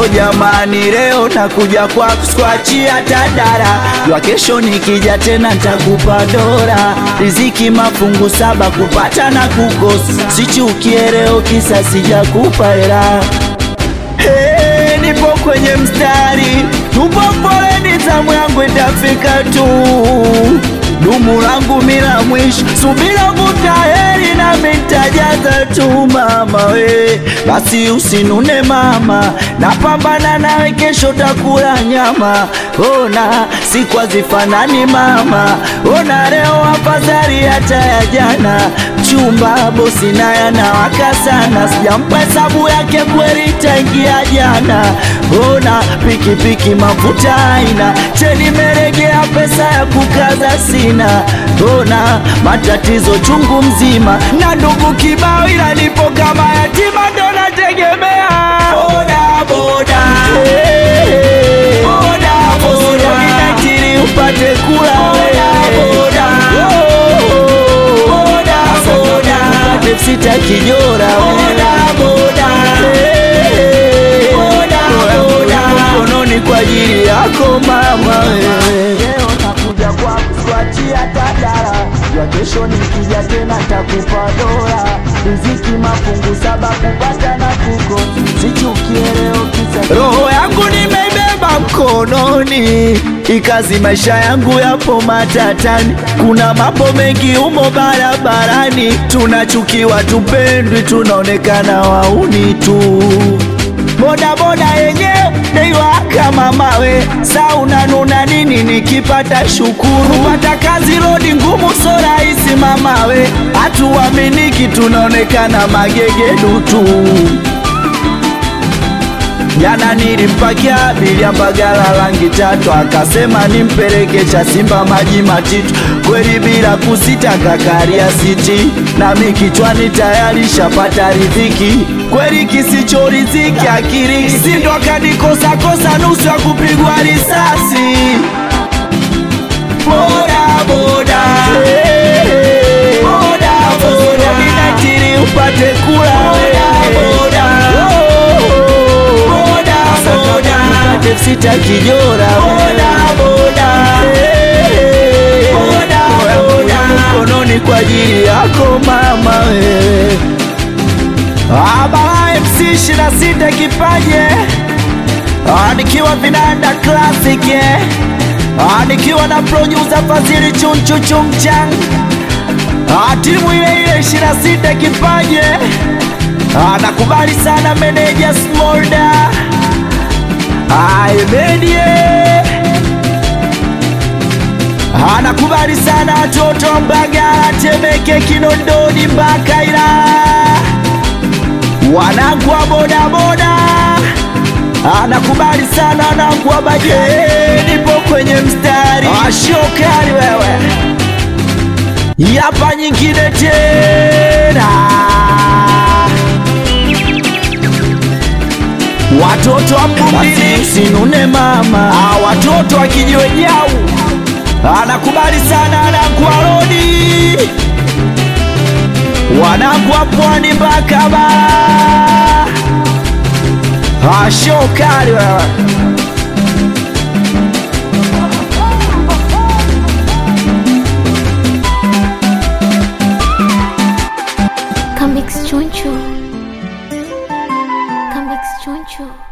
o jamani, leo nakuja kwa kuskwachia tadara, jua kesho nikija tena ntakupa dora. Riziki mafungu saba, kupata na kukosa, sichukie leo kisa sijakupa hela. Hey, nipo kwenye mstari, tupo foleni, zamu yangu itafika tu. Dumu langu mila mwisho, subira vuta heri na mitajaza tu mama we, basi usinune mama, napambana nawe, kesho takula nyama. Ona siku hazifanani mama, ona leo afadhali hata ya jana. Chumba bosi naye anawaka sana, sijampa hesabu yake kweli tangia jana. Ona pikipiki mafuta aina, cheni meregea, pesa ya kukaza sina. Ona matatizo chungu mzima, na ndugu kibao, ila nipo kama yatima, ndo nategemea boda boda boda boda, ninatiri upate kula boda boda boda, upate sita kijora boda boda boda mkononi kwa ajili yako mama wewe. Leo nakuja kwa kuswachia tadara, ya kesho nikija tena takupa dola. Riziki mafungu saba, kupata na kuko, sichukie leo kisa roho yangu nimeibeba mkononi, ikazi maisha yangu yapo matatani. Kuna mambo mengi umo barabarani, tunachukiwa, tupendwi, tunaonekana wauni tu boda boda yenyewe deiwaka mamawe, sa unanuna nini? Nikipata shukuru, pata kazi rodi ngumu, so rahisi mamawe, hatuaminiki, tunaonekana magegedu tu. Jana nilimpakia abiria Mbagala rangi tatu, akasema nimpeleke cha Simba maji matitu, kweli bila kusita kakaria siti, nami kichwani tayari shapata riziki, kweli kisicho riziki akiri sindo akanikosa kosa nusu ya kupigwa risasi. Boda boda boda boda, ninatiri upate kula boda boda boda boda sita kijora boda boda boda boda mkononi kwa ajili yako mama wewe. Abala MC shina sita kipaje Ah, nikiwa vinanda classic eh. Ah, nikiwa na producer Fazili chunchu chumchang Ah, timu ile ile shina sita kipaje Ah, nakubali sana meneja Smolda Aimedie anakubali sana watoto wa Mbagala, Temeke, Kinondoni mpaka Ilala, wanangu wa bodaboda anakubali sana wanangu wa baje, nipo kwenye mstari ashokali wewe, yapa nyingine tena watoto wa Mbumbili sinune mama, ah, watoto wa kijiwe jau anakubali sana wanangu wa rodi, wanangu wa pwani mpaka bara, ashokali wewe Comics Choncho. Comics Choncho.